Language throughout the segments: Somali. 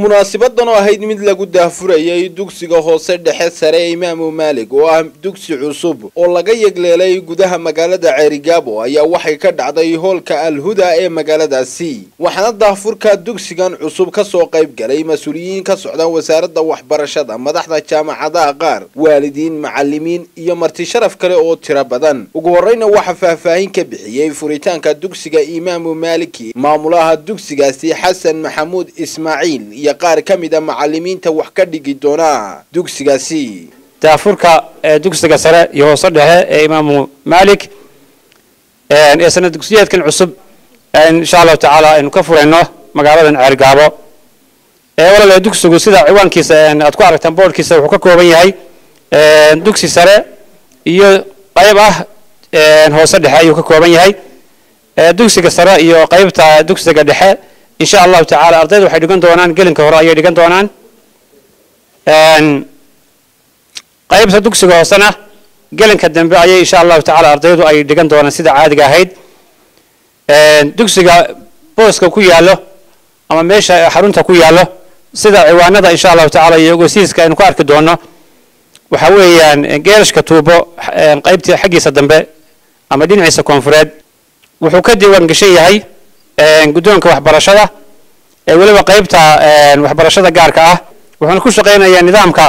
munaasabadan oo ahayd mid lagu daahfurayay dugsiga hoose dhexe sare ee imaamu maalig oo ah dugsi cusub oo laga yegleelay gudaha magaalada ceerigaabo ayaa waxay ka dhacday hoolka alhuda ee magaaladaasi waxaana daahfurka dugsigan cusub kasoo qayb galay mas-uuliyiin ka socda wasaaradda waxbarashada madaxda jaamacadaha qaar waalidiin macalimiin iyo marti sharaf kale oo tiro badan ugu horeyna waxaa faahfaahin ka bixiyey furitaanka dugsiga imaamu maaliki maamulaha dugsigaasi xasan maxamuud ismaaciil iyo qaar ka mid a macalimiinta wax ka dhigi doona dugsigaasi daafurka dugsiga sare iyo hoose dhexe ee imaamu maalik ee sanad dugsiyeedkan cusub insha allahu tacaala aynu ka furayno magaaladan ceergaabo walaal dugsigu sida ciwaankiisa aad ku aragtaan boordkiisa wuxuu ka kooban yahay dugsi sare iyo qayb ah hoose dhexe ayuu ka kooban yahay dugsiga sare iyo qaybta dugsiga dhexe insha allahu tacaala ardayda waxay dhigan doonaan gelinka hore ayay dhigan doonaan qaybta dugsiga hoosena gelinka dambe ayay insha allahu tacaala ardaydu ay dhigan doonaan sida caadiga ahayd dugsiga booska ku yaallo ama meesha xarunta ku yaallo sida ciwaanada insha allahu tacaala iyo ogeysiiska aynu ku arki doono waxa weeyaan geerashka tuubo qaybtii xaggiisa dambe ama dhinaciisa koonfureed wuxuu ka diiwaan gashan yahay guddoonka waxbarashada ee weliba qaybta waxbarashada gaarka ah wuxuuna ku shaqaynayaa nidaamka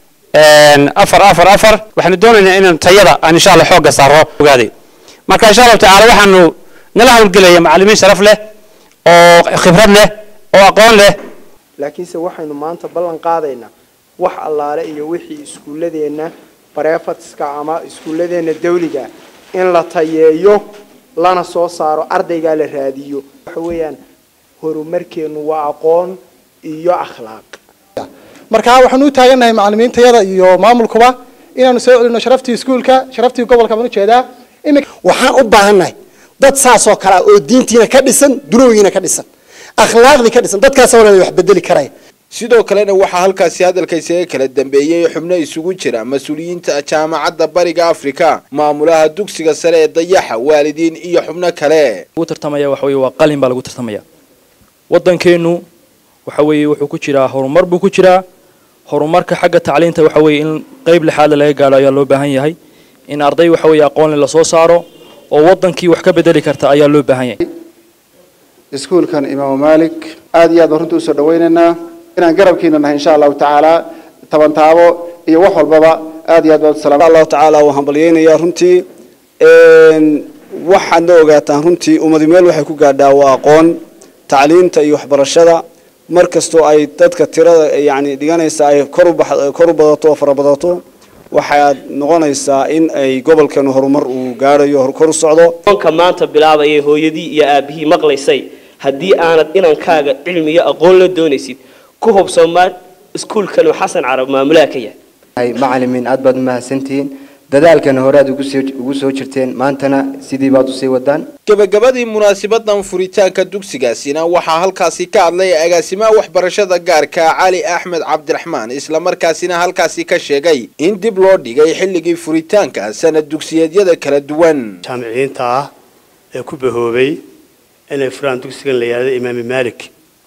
afar afar afar waxaanu doonaynaa inaan tayada aan insha allah xoogga saaro ogaaday marka insha allahu tacaala waxaanu nala hawlgelaya macalimiin sharaf leh oo khibrad leh oo aqoon leh laakiinse waxaynu maanta ballan qaadaynaa wax allaale iyo wixii iskuulladeenna bareefatska ama iskuulladeenna dawliga in la tayeeyo lana soo saaro ardaygaa la raadiyo waxa weeyaan horumarkeennu waa aqoon iyo akhlaaq marka waxaanu u taagannahay macalimiintayada iyo maamulkuba inaanu soo celino sharaftii iskuulka sharaftii gobolka baan ujeedaa waxaan u baahannahay dad saasoo kale ah oo diintiina ka dhisan dunooyiina ka dhisan akhlaaqdii ka dhisan dadkaas walaal wax bedeli karaya sidoo kalena waxaa halkaasi hadalka isaga kala dambeeyey xubno isugu jira mas-uuliyiinta jaamacadda bariga afrika maamulaha dugsiga sare ee dayaxa waalidiin iyo xubno kale lagu tartamaya waxa weye waa qalin baa lagu tartamaya waddankeenu waxa weeye wuxuu ku jiraa horumar buu ku jiraa horumarka xagga tacliinta waxa weeye in qeyb lixaadle laga gaadho ayaa loo baahan yahay in arday waxa weeye aqoonle lasoo saaro oo waddankii wax ka bedeli karta ayaa loo baahan yahay iskuulkan imaamu maalik aada iyo aad baan runtii usoo dhawaynaynaa inaan garabkiina nahay insha allahu tacaala tabantaabo iyo wax walbaba aad iyo aad baan salaam allahu tacaala waan hambalyeynayaa runtii waxaadna ogaataan runtii ummadi meel waxay ku gaadhaa waa aqoon tacliinta iyo waxbarashada mar kastoo ay dadka tirada yani dhiganaysa ay kor u badato oo fara badato waxaad noqonaysaa in ay gobolkeenu horumar uu gaadhayo kor u socdo onka maanta bilaabayay hooyadii iyo aabihii maqlaysay haddii aanad inankaaga cilmi iyo aqoon la doonaysid ku hubsoomaa iskuulkanu xasan carab maamulaha ka yahay macalimiin aad baad umahadsantihiin dadaalkana hore aad ugu soo jirteen maantana sidii baad usii wadaan gebagabadii munaasabadan furitaanka dugsigaasina waxaa halkaasi ka hadlay agaasimaha waxbarashada gaarka cali axmed cabdiraxmaan islamarkaasina halkaasi ka sheegay in dib loo dhigay xilligii furitaanka sanad dugsiyeedyada kala duwan jaamiciyiinta ah ee ku bahoobay inay furaan dugsigan la yidhahdo imaami maalik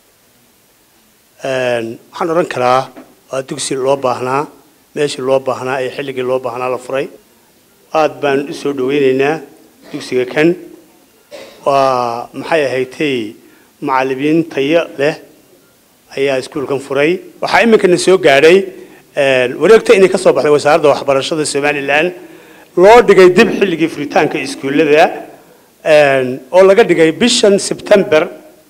waxaan odhan karaa waa dugsi loo baahnaa meeshii loo baahnaa ee xilligii loo baahnaa la furay aad baan u soo dhaweynaynaa dugsiga kan waa maxay ahaydtay macalimiin tayo leh ayaa iskuulkan furay waxaa iminkana soo gaadhay wareegto inay ka soo baxday wasaaradda waxbarashada somalilan loo dhigay dib xilligii furitaanka iskuullada oo laga dhigay bishan sebtember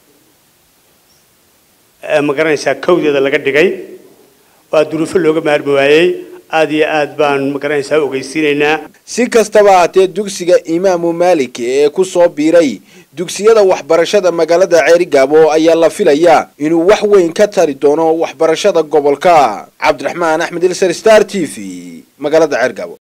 ma garanaysaa kowdeeda laga dhigay waa duruufo looga maarmi waayey aad iyo aad baan magaranaysaa ogeysiinaynaa si kastaba haatee dugsiga imaamu maalik ee ku soo biiray dugsiyada waxbarashada magaalada ceerigaabo ayaa la filayaa inuu wax weyn ka tari doono waxbarashada gobolka cabdiraxmaan axmed ilsar star t v magaalada ceergaabo